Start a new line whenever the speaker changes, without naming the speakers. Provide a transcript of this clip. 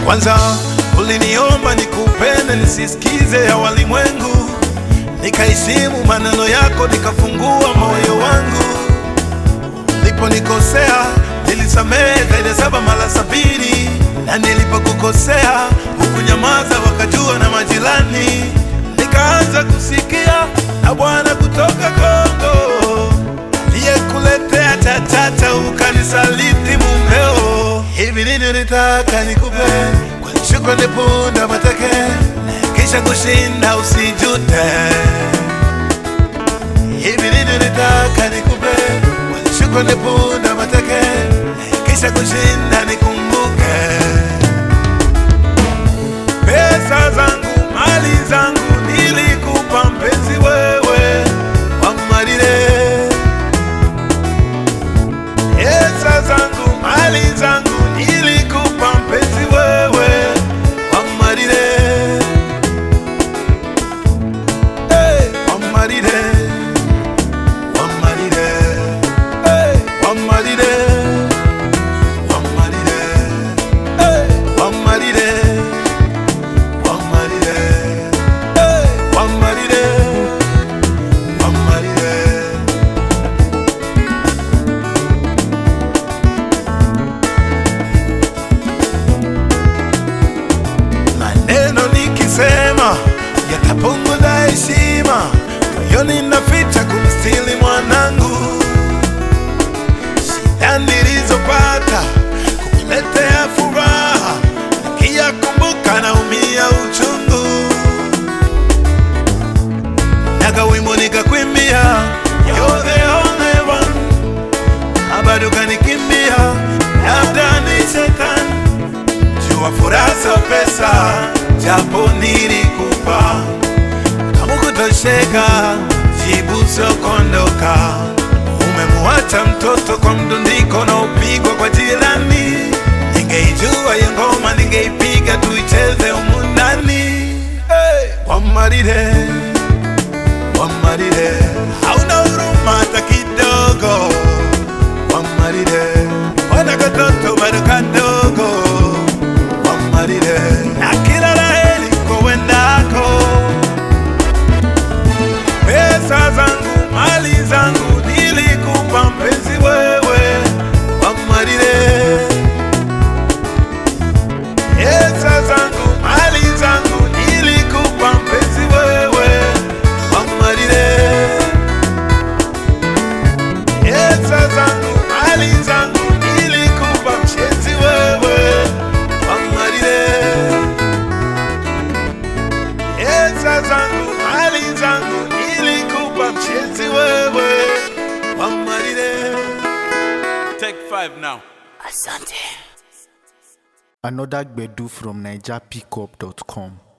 Kwanza uliniomba nikupende nisisikize ya walimwengu, nikaheshimu maneno yako, nikafungua moyo wangu. Niliponikosea nilisamehe zaidi ya saba mara sabini, na nilipokukosea hukunyamaza, wakajua na majirani. Nikaanza kusikia na Bwana kutoka Kongo aliyekuletea chachata, ukanisaliti mumeo. Hivi nini nitaka nikupe kwa shukrani, punda mateke, kisha kushinda usijute. Hivi nini nitaka nikupe kwa shukrani, punda mateke, kisha kushinda nikumbuke. Pesa zangu, mali zangu nilikupa mpenzi wewe wamarire. Pesa zangu, mali zangu nilikupa mpenzi wewe wamarire. Hey, wamarire. Wamarire. Hey, wamarire. Wamarire. Hey, wamarire. Wamarire. Hey, wamarire. Wamarire. maneno nikisema yatapunguza heshima, moyoni naficha kumstili mwanangu. Shida nilizopata kukuletea furaha, nikiyakumbuka naumia uchungu. Naga wimbo nikakwimbia, you're the only one, na bado kanikimbia, labda ni shetani jua furaha sio pesa, japo nilikupa kama kutosheka, jibu sio kuondoka. Umemuacha mtoto kwa mdundiko na upigwa kwa jirani. Ningeijua hiyo ngoma, ningeipiga tuicheze humu ndani. Hey, Wamarire, Wamarire, hauna huruma hata kidogo. Wamarire, wana katoto bado kadogo wamarire na kila laheri kowendako. Pesa zangu mali zangu nilikupa mpenzi wewe, wamarire. Pesa zangu mali zangu nilikupa mpenzi wewe, wamarire. Pesa zangu mali zangu nilikupa mpenzi wewe, wamarire. Pesa zangu mali zangu nilikupa mpenzi wewe, wamarire. Take five now.
Asante.
Another Gbedu from NigerPickup.com.